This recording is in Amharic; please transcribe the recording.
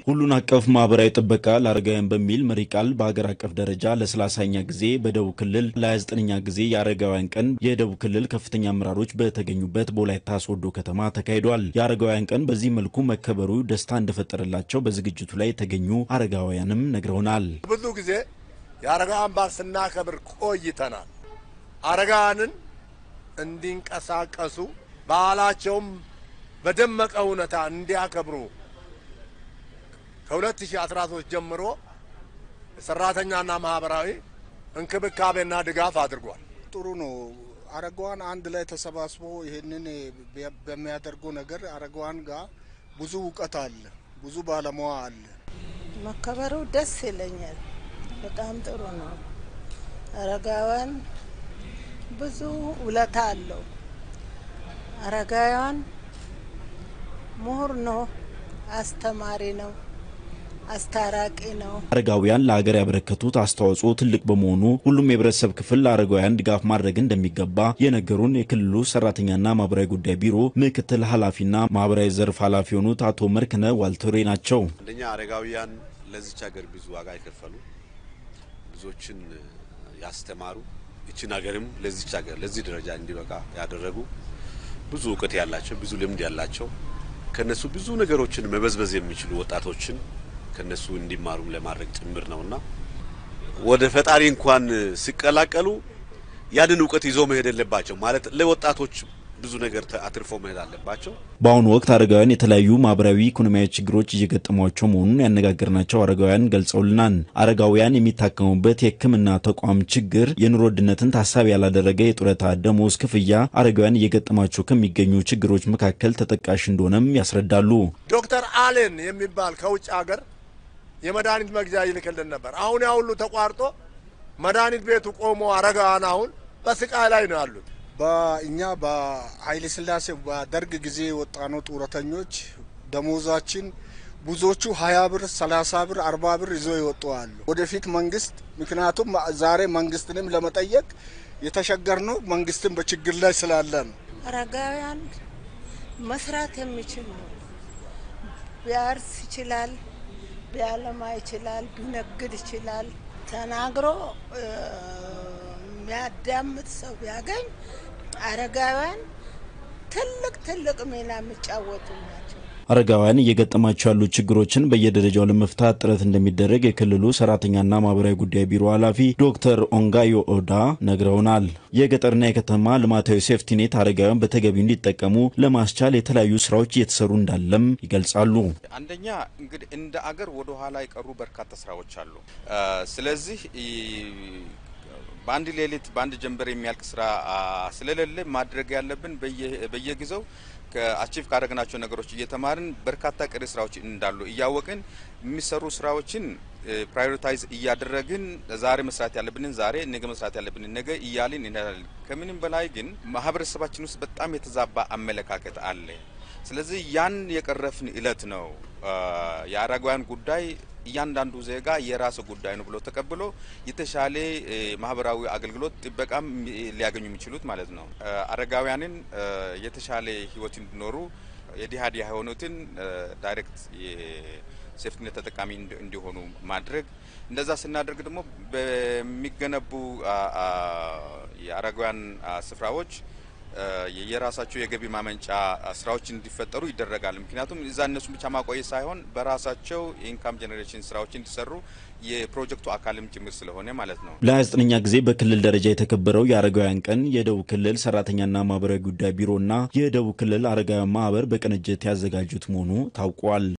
ሁሉን አቀፍ ማህበራዊ ጥበቃ ለአረጋውያን በሚል መሪ ቃል በሀገር አቀፍ ደረጃ ለሰላሳኛ ጊዜ በደቡብ ክልል ለ29ኛ ጊዜ የአረጋውያን ቀን የደቡብ ክልል ከፍተኛ አመራሮች በተገኙበት በወላይታ ሶዶ ከተማ ተካሂዷል። የአረጋውያን ቀን በዚህ መልኩ መከበሩ ደስታ እንደፈጠረላቸው በዝግጅቱ ላይ የተገኙ አረጋውያንም ነግረውናል። ብዙ ጊዜ የአረጋውያን በዓል ስናከብር ቆይተናል። አረጋውያንን እንዲንቀሳቀሱ በዓላቸውም በደመቀ ሁኔታ እንዲያከብሩ ከ2013 ጀምሮ ሰራተኛና ማህበራዊ እንክብካቤና ድጋፍ አድርጓል። ጥሩ ነው። አረጋዋን አንድ ላይ ተሰባስቦ ይህንን በሚያደርጉ ነገር አረጋዋን ጋር ብዙ እውቀት አለ፣ ብዙ ባለሙያ አለ። መከበሩ ደስ ይለኛል። በጣም ጥሩ ነው። አረጋውያን ብዙ ውለታ አለው። አረጋውያን ምሁር ነው፣ አስተማሪ ነው፣ አስታራቂ ነው። አረጋውያን ለሀገር ያበረከቱት አስተዋጽኦ ትልቅ በመሆኑ ሁሉም የህብረተሰብ ክፍል ለአረጋውያን ድጋፍ ማድረግ እንደሚገባ የነገሩን የክልሉ ሰራተኛና ማህበራዊ ጉዳይ ቢሮ ምክትል ኃላፊና ማህበራዊ ዘርፍ ኃላፊ የሆኑት አቶ መርክነ ዋልቶሬ ናቸው። አንደኛ አረጋውያን ለዚች ሀገር ብዙ ዋጋ የከፈሉ ብዙዎችን ያስተማሩ ይችን ሀገርም ለዚች ሀገር ለዚህ ደረጃ እንዲበቃ ያደረጉ ብዙ እውቀት ያላቸው ብዙ ልምድ ያላቸው ከነሱ ብዙ ነገሮችን መበዝበዝ የሚችሉ ወጣቶችን ከነሱ እንዲማሩም ለማድረግ ጭምር ነውና ወደ ፈጣሪ እንኳን ሲቀላቀሉ ያንን እውቀት ይዞ መሄድ የለባቸው ማለት ለወጣቶች ብዙ ነገር አትርፎ መሄድ አለባቸው። በአሁኑ ወቅት አረጋውያን የተለያዩ ማህበራዊ፣ ኢኮኖሚያዊ ችግሮች እየገጠሟቸው መሆኑን ያነጋገርናቸው አረጋውያን ገልጸውልናል። አረጋውያን የሚታከሙበት የሕክምና ተቋም ችግር፣ የኑሮ ውድነትን ታሳቢ ያላደረገ የጡረታ ደሞዝ ክፍያ አረጋውያን እየገጠማቸው ከሚገኙ ችግሮች መካከል ተጠቃሽ እንደሆነም ያስረዳሉ። ዶክተር አሌን የሚባል ከውጭ ሀገር የመድኃኒት መግዣ ይልክልን ነበር። አሁን ያ ሁሉ ተቋርጦ መድኃኒት ቤቱ ቆሞ አረጋውያን አሁን በስቃይ ላይ ነው ያሉት። በእኛ በኃይለ ሥላሴ በደርግ ጊዜ የወጣነው ጡረተኞች ደሞዛችን ብዙዎቹ ሀያ ብር፣ ሰላሳ ብር፣ አርባ ብር ይዞ ይወጡ አሉ። ወደፊት መንግስት ምክንያቱም ዛሬ መንግስትንም ለመጠየቅ የተሸገርነው መንግስትን በችግር ላይ ስላለ ነው። አረጋውያን መስራት የሚችል ነው። ቢያርስ ይችላል፣ ቢያለማ ይችላል፣ ቢነግድ ይችላል። ተናግሮ የሚያዳምጥ ሰው ቢያገኝ አረጋውያን ትልቅ ትልቅ ሚና የሚጫወቱ ናቸው። አረጋውያን እየገጠማቸው ያሉ ችግሮችን በየደረጃው ለመፍታት ጥረት እንደሚደረግ የክልሉ ሰራተኛና ማህበራዊ ጉዳይ ቢሮ ኃላፊ ዶክተር ኦንጋዮ ኦዳ ነግረውናል። የገጠርና የከተማ ልማታዊ ሴፍቲኔት አረጋውያን በተገቢው እንዲጠቀሙ ለማስቻል የተለያዩ ስራዎች እየተሰሩ እንዳለም ይገልጻሉ። አንደኛ እንግዲህ እንደ አገር ወደ ኋላ የቀሩ በርካታ ስራዎች አሉ። ስለዚህ በአንድ ሌሊት በአንድ ጀንበር የሚያልቅ ስራ ስለሌለ ማድረግ ያለብን በየጊዜው ከአቺቭ ካደረግናቸው ነገሮች እየተማርን በርካታ ቀሪ ስራዎች እንዳሉ እያወቅን የሚሰሩ ስራዎችን ፕራዮሪታይዝ እያደረግን ዛሬ መስራት ያለብንን ዛሬ፣ ነገ መስራት ያለብንን ነገ እያልን እንሄዳለን። ከምንም በላይ ግን ማህበረሰባችን ውስጥ በጣም የተዛባ አመለካከት አለ። ስለዚህ ያን የቀረፍን እለት ነው የአረጋውያን ጉዳይ እያንዳንዱ ዜጋ የራሱ ጉዳይ ነው ብሎ ተቀብሎ የተሻለ ማህበራዊ አገልግሎት ጥበቃም ሊያገኙ የሚችሉት ማለት ነው። አረጋውያንን የተሻለ ህይወት እንዲኖሩ የዲሃ ዲሃ የሆኑትን ዳይሬክት የሴፍትኔት ተጠቃሚ እንዲሆኑ ማድረግ እንደዛ ስናደርግ ደግሞ በሚገነቡ የአረጋውያን ስፍራዎች የራሳቸው የገቢ ማመንጫ ስራዎች እንዲፈጠሩ ይደረጋል። ምክንያቱም እዛ እነሱን ብቻ ማቆየት ሳይሆን በራሳቸው የኢንካም ጄኔሬሽን ስራዎች እንዲሰሩ የፕሮጀክቱ አካልም ጭምር ስለሆነ ማለት ነው። ለ29ኛ ጊዜ በክልል ደረጃ የተከበረው የአረጋውያን ቀን የደቡብ ክልል ሰራተኛና ማህበራዊ ጉዳይ ቢሮና የደቡብ ክልል አረጋውያን ማህበር በቅንጅት ያዘጋጁት መሆኑ ታውቋል።